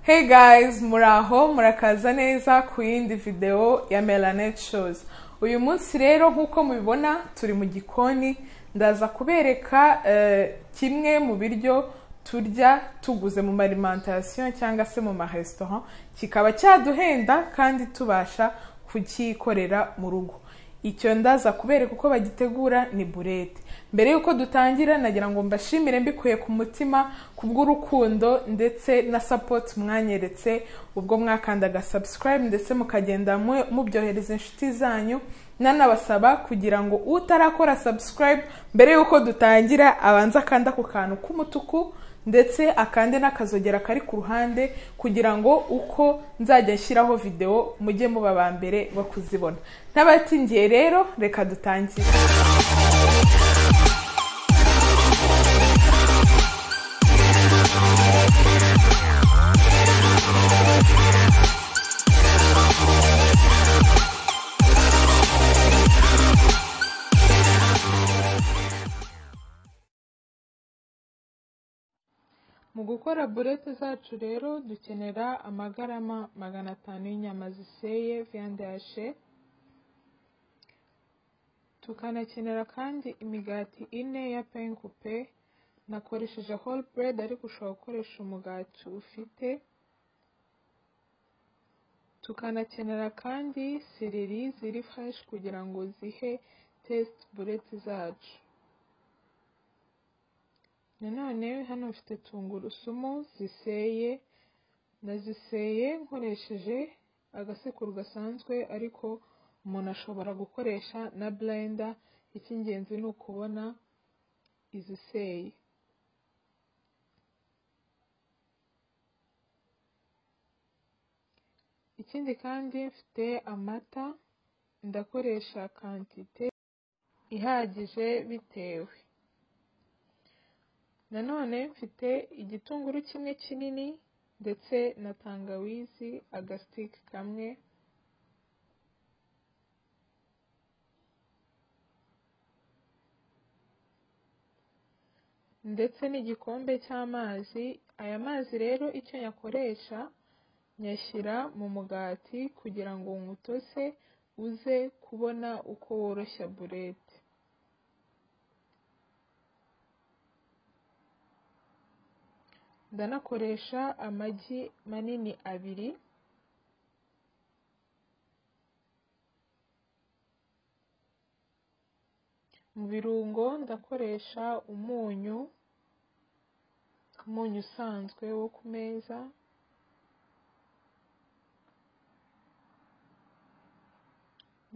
Hey guys, muraho murakaza neza ku yindi video ya Melanet Shows. Uyu munsi rero nk'uko mubibona turi mu gikoni ndaza kubereka eh, kimwe mu biryo turya tuguze mu marimantasiyo cyangwa se mu maresitora kikaba cyaduhenda kandi tubasha kucyikorera mu rugo. icyo ndaza kubereka uko bagitegura ni burete mbere y'uko dutangira nagira ngo mbashimire mbikuye ku mutima kubw'urukundo ndetse na sapoti mwanyeretse ubwo mwakandaga subscribe ndetse mukagenda mu- mubyohereza inshuti zanyu nanabasaba kugira ngo utarakora subscribe mbere y'uko dutangira abanze akanda ku kantu k'umutuku ndetse akande n'akazogera kari ku ruhande kugira ngo uko nzajya nshyiraho videwo mujye muba aba mbere bo kuzibona n'abatingiye rero reka dutangire mu gukora burete zacu rero dukenera amagarama magana atanu y'inyama ziseye viyande yashe tukanakenera kandi imigati ine ya penkupe nakoresheje whole bread ariko ushobora gukoresha umugati ufite tukanakenera kandi sereri ziri fresh kugira ngo zihe test burete zacu nanone hano mfite tungurusumu ziseye naziseye nkoresheje agasekuru gasanzwe ariko umuntu ashobora gukoresha na blender icy'ingenzi ni ukubona iziseye ikindi kandi mfite amata ndakoresha kantite ihagije bitewe nanone mfite igitunguru kimwe kinini ndetse na tangawizi agasitike kamwe ndetse n'igikombe cy'amazi aya mazi rero icyo nyakoresha nyashyira mu mugati kugira ngo umutose uze kubona uko woroshya burete ndanakoresha amagi manini abiri mu birungo ndakoresha umunyu umunyu usanzwe wo ku meza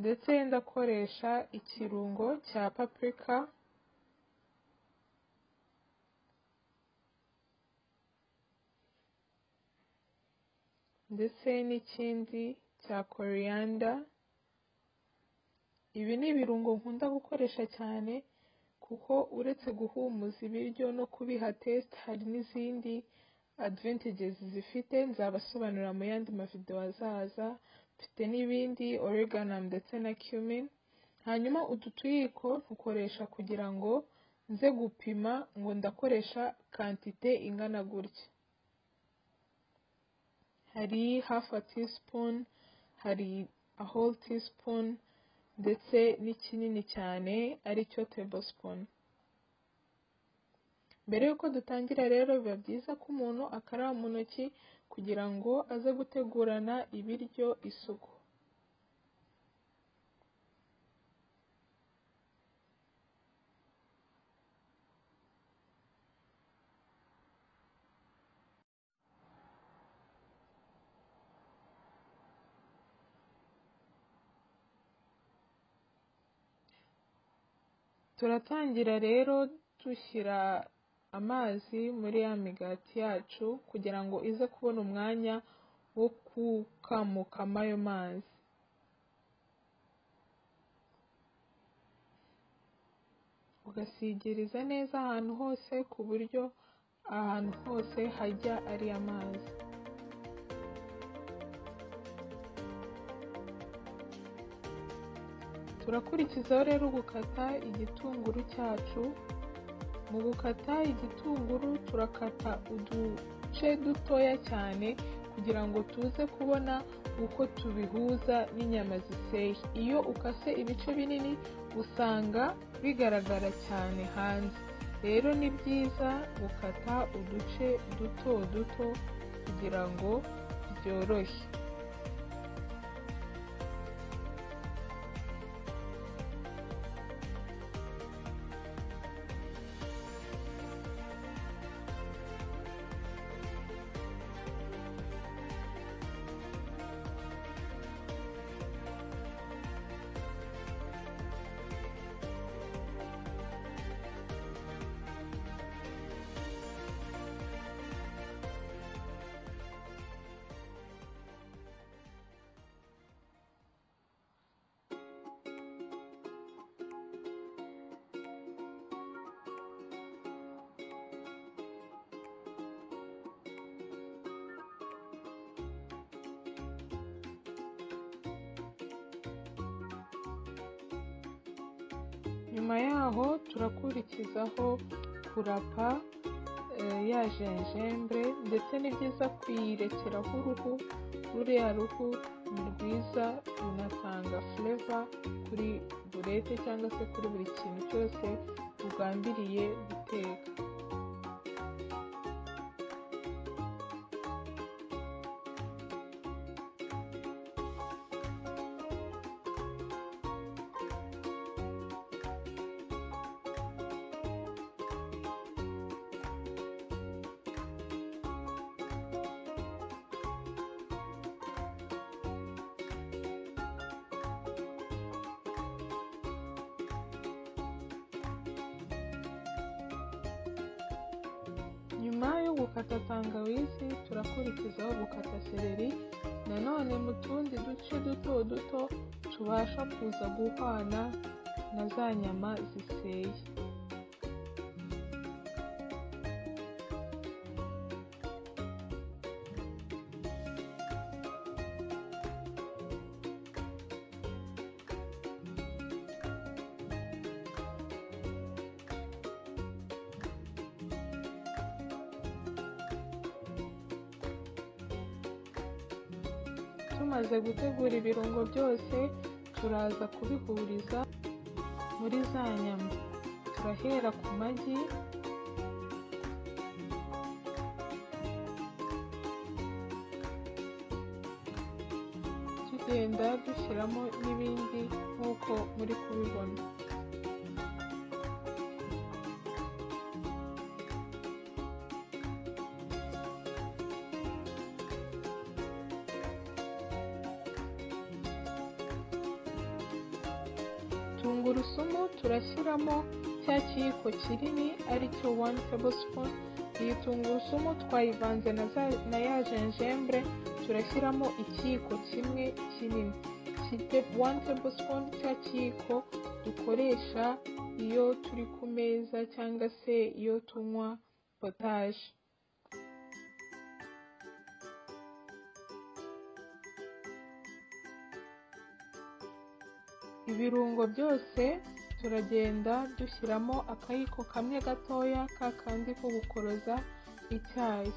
ndetse ndakoresha ikirungo cya paprika ndetse n'ikindi cya koriyanda ibi ni ibirungo nkunda gukoresha cyane kuko uretse guhumuza ibiryo no kubiha test hari n'izindi advantages zifite nzabasobanurira mu yandi mavideo azaza mfite n'ibindi oreganum ndetse na cumin hanyuma utu tuyiko ntukoresha kugira ngo nze gupima ngo ndakoresha kantite ingana gutya hari half a teaspoon hari a whole teaspoon ndetse n'ikinini cyane aricyo tablespoon mbere y'uko dutangira rero biba byiza ko umuntu akaraba mu ntoki kugira ngo aze gutegurana ibiryo isuku turatangira rero dushyira amazi muri ya migati yacu kugira ngo ize kubona umwanya wo gukamukamo ayo mazi ugasigiriza neza ahantu hose ku buryo ahantu hose hajya ari amazi turakurikizaho rero gukata igitunguru cyacu mu gukata igitunguru turakata uduce duce dutoya cyane kugira ngo tuze kubona uko tubihuza n'inyama ziseye iyo ukase ibice binini usanga bigaragara cyane hanze rero ni byiza gukata uduce duto duto kugira ngo byoroshye nyuma yaho turakurikizaho kurapa ya jenjembre ndetse ni byiza kuyirekeraho uruhu ruriya ruhu ni rwiza runatanga fureva kuri burete cyangwa se kuri buri kintu cyose ugambiriye guteka nyuma yo gukata tangawizi turakurikizaho gukata seleri nanone mu tundi duce duto duto tubasha kuza guhwana na za nyama ziseye tumaze gutegura ibirungo byose turaza kubihuriza muri za nyama turahera ku magi tugenda dushyiramo n'ibindi nk'uko muri kubibona tungurusumu turashyiramo cya kiyiko kinini aricyo wani tablespoon iyi tungurusumu twayivanze na za- na ya jenjembre turashyiramo ikiyiko kimwe kinini Kite wani tablespoon cya kiyiko dukoresha iyo turi ku meza cyangwa se iyo tunywa potaje ibirungo byose turagenda dushyiramo akayiko kamwe gatoya ka kandi ko gukoroza icyayi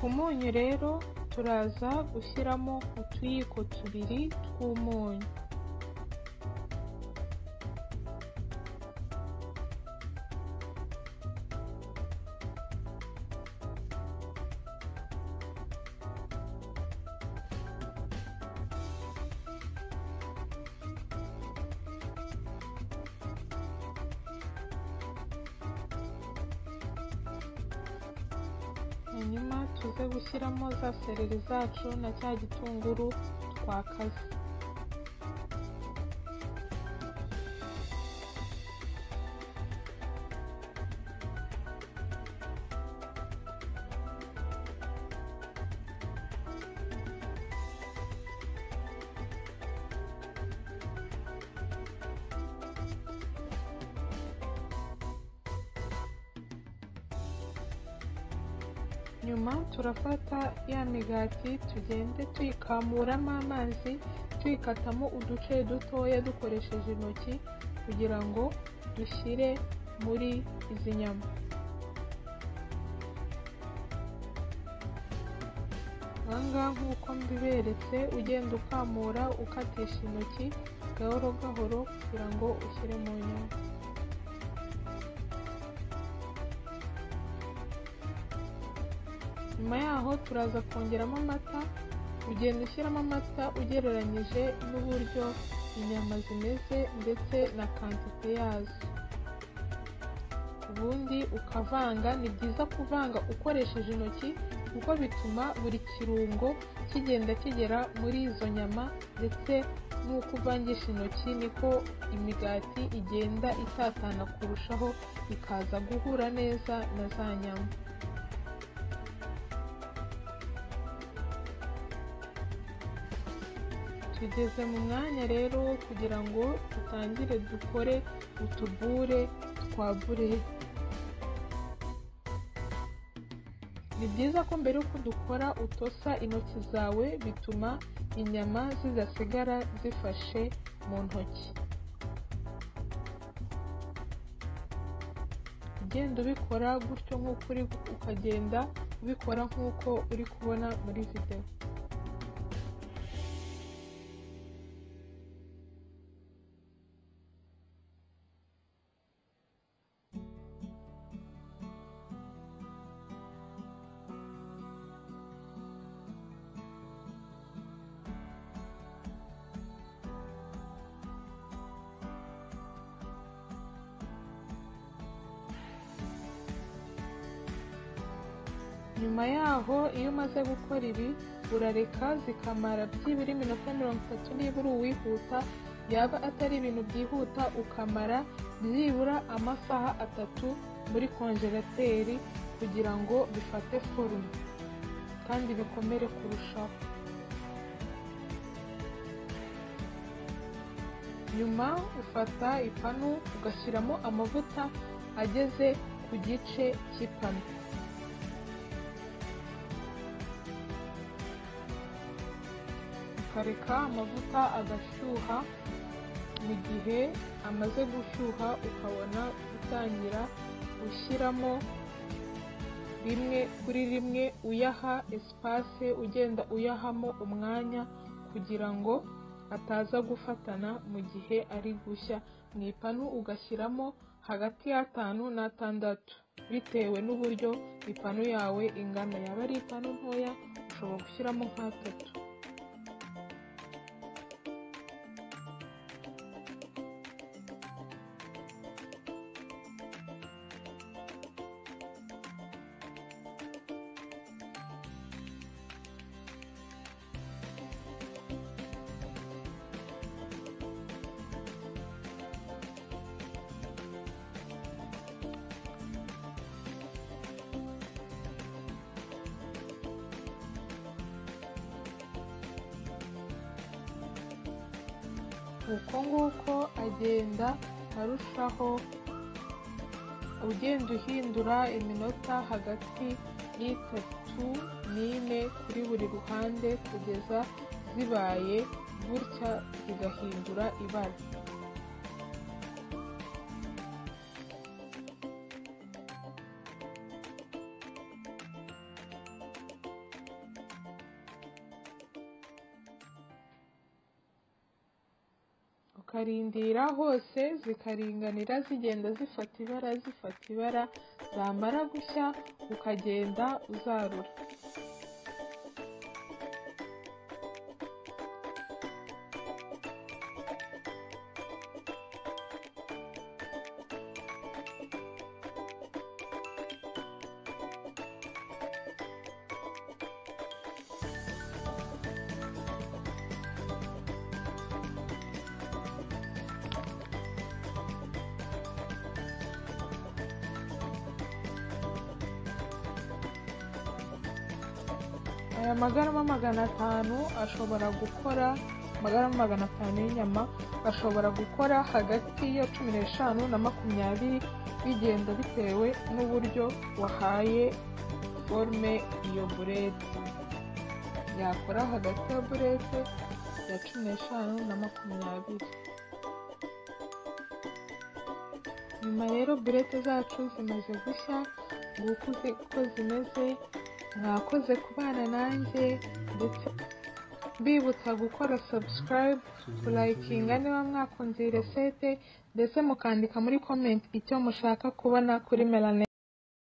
umunyu rero turaza gushyiramo utuyiko tubiri tw'umunyu hanyuma tuze gushyiramo za sereri zacu na cya gitunguru twakaze nyuma turafata ya migati tugende tuyikamuramo amazi tuyikatamo uduce dutoya dukoresheje intoki kugira ngo dushyire muri izi nyama ahangaha nk'uko mbiberetse ugenda ukamura ukatisha intoki gahoro gahoro kugira ngo ushyire mu nyama nyuma yaho turaza kongeramo amata ugenda ushyiramo amata ugereranyije n'uburyo inyama zimeze ndetse na kantite yazo ubundi ukavanga ni byiza kuvanga ukoresheje intoki kuko bituma buri kirungo kigenda kigera muri izo nyama ndetse n'uko uvangisha intoki niko imigati igenda itatana kurushaho ikaza guhura neza na za nyama tugeze mu mwanya rero wo kugira ngo dutangire dukore utubure twa bureye ni byiza ko mbere y'uko dukora utosa intoki zawe bituma inyama zidasigara zifashe mu ntoki ugenda ubikora gutyo nk'uko uri ukagenda ubikora nk'uko uri kubona muri videwo nyuma yaho iyo umaze gukora ibi urareka zikamara byibura iminota mirongo itatu niba uri uwihuta yaba atari ibintu byihuta ukamara byibura amasaha atatu muri konjerateri kugira ngo bifate forume kandi bikomere kurushaho nyuma ufata ipanu ugashyiramo amavuta ageze ku gice cy'ipanu ukareka amavuta agashyuha mu gihe amaze gushyuha ukabona utangira ushyiramo rimwe kuri rimwe uyaha esipase ugenda uyahamo umwanya kugira ngo ataza gufatana mu gihe ari gushya mu ipanu ugashyiramo hagati y'atanu n'atandatu bitewe n'uburyo ipanu yawe ingana yaba ari ipanu ntoya ushobora gushyiramo nk'atatu uko nguko agenda arushaho ugenda uhindura iminota hagati y'itatu n'ine kuri buri ruhande kugeza zibaye gutya zigahindura ibara ukarindira hose zikaringanira zigenda zifata ibara zifata ibara zamara gushya ukagenda uzarura aya magarama magana atanu ashobora gukora amagarama magana atanu y'inyama ashobora gukora hagati ya cumi n'eshanu na makumyabiri bigenda bitewe n'uburyo wahaye forume iyo burete yakora hagati ya burete ya cumi n'eshanu na makumyabiri nyuma rero burete zacu zimaze gushya nguko uzi uko zimeze mwakoze kubana nanjye ndetse mbibutsa gukora subscribe kulayikinga niba mwakunze iyi resete ndetse mukandika muri komenti icyo mushaka kubona kuri melanet